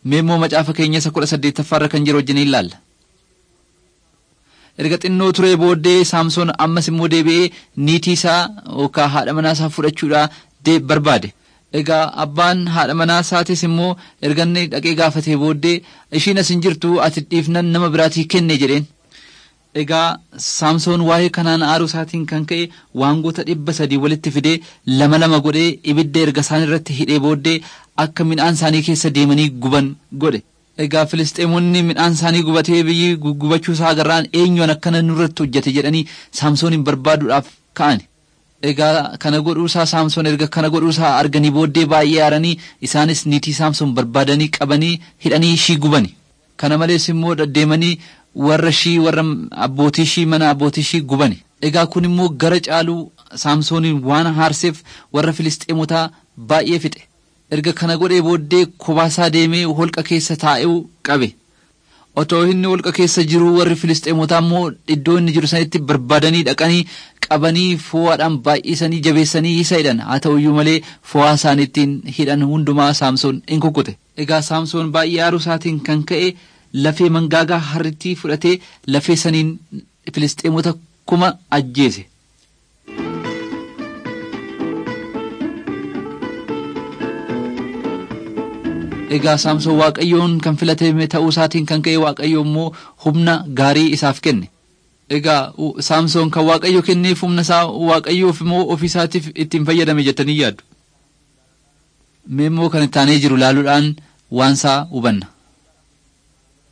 Mee immoo macaafa keenya isa kudha saddeettaffaarra kan jiru wajjin ilaalla. Erga xinnoo turee booddee Saamsoon ammas immoo deebi'ee niitii isaa yookaan haadha manaa isaa fudhachuudhaa barbaade. Egaa abbaan haadha manaa isaatis immoo erga inni dhaqee gaafatee booddee ishiin as hin jirtu ati dhiifnan nama biraatii kenne jedheen. Egaa Saamsoon waa'ee kanaan aaruu isaatiin kan ka'e waangota dhibba sadii walitti fidee lama lama godhee ibidda erga isaan irratti hidhee booddee akka midhaan isaanii keessa deemanii guban godhe. Egaa Filisxeemonni midhaan isaanii gubatee biyyi gubachuu isaa agarraan eenyuun akkana nurratti hojjete jedhanii Saamsoonin barbaaduudhaaf ka'an. Egaa kana godhuusaa Saamsoon erga kana godhuusaa arganii booddee baay'ee aaranii isaanis niitii Saamsoon barbaadanii qabanii hidhanii ishii gubani. Kana malees immoo deddeemanii warra ishii warra abbootii ishii mana abbootii ishii gubani. Egaa kun immoo gara caaluu Saamsooniin waan haarseef warra Filisxeemotaa baay'ee fixe. Erga kana godhee booddee kobaasaa deemee holqa keessa taa'uu qabe. Otoo inni holqa keessa jiru warri Filisxeemotaa immoo iddoo inni jiru sanitti barbaadanii dhaqanii qabanii fo'aadhaan baay'isanii jabeessanii isa hidhan. Haa ta'uyyuu malee fo'aa isaaniittiin hidhan hundumaa Saamsoon in kukkute. Egaa Saamsoon baay'ee aaruu isaatiin kan ka'e lafee mangaagaa harrittii fudhatee lafee saniin Filisxeemota kuma ajjeese. Egaa Saamsoon Waaqayyoon kan filatame ta'uu isaatiin kan ka'e Waaqayyo immoo humna gaarii isaaf kenne. Egaa Saamsoon kan Waaqayyo kenneef humna isaa Waaqayyoof immoo ofii isaatiif ittiin fayyadame jettanii yaaddu. Mee immoo kan itti aanee jiru laaluudhaan waan isaa hubanna.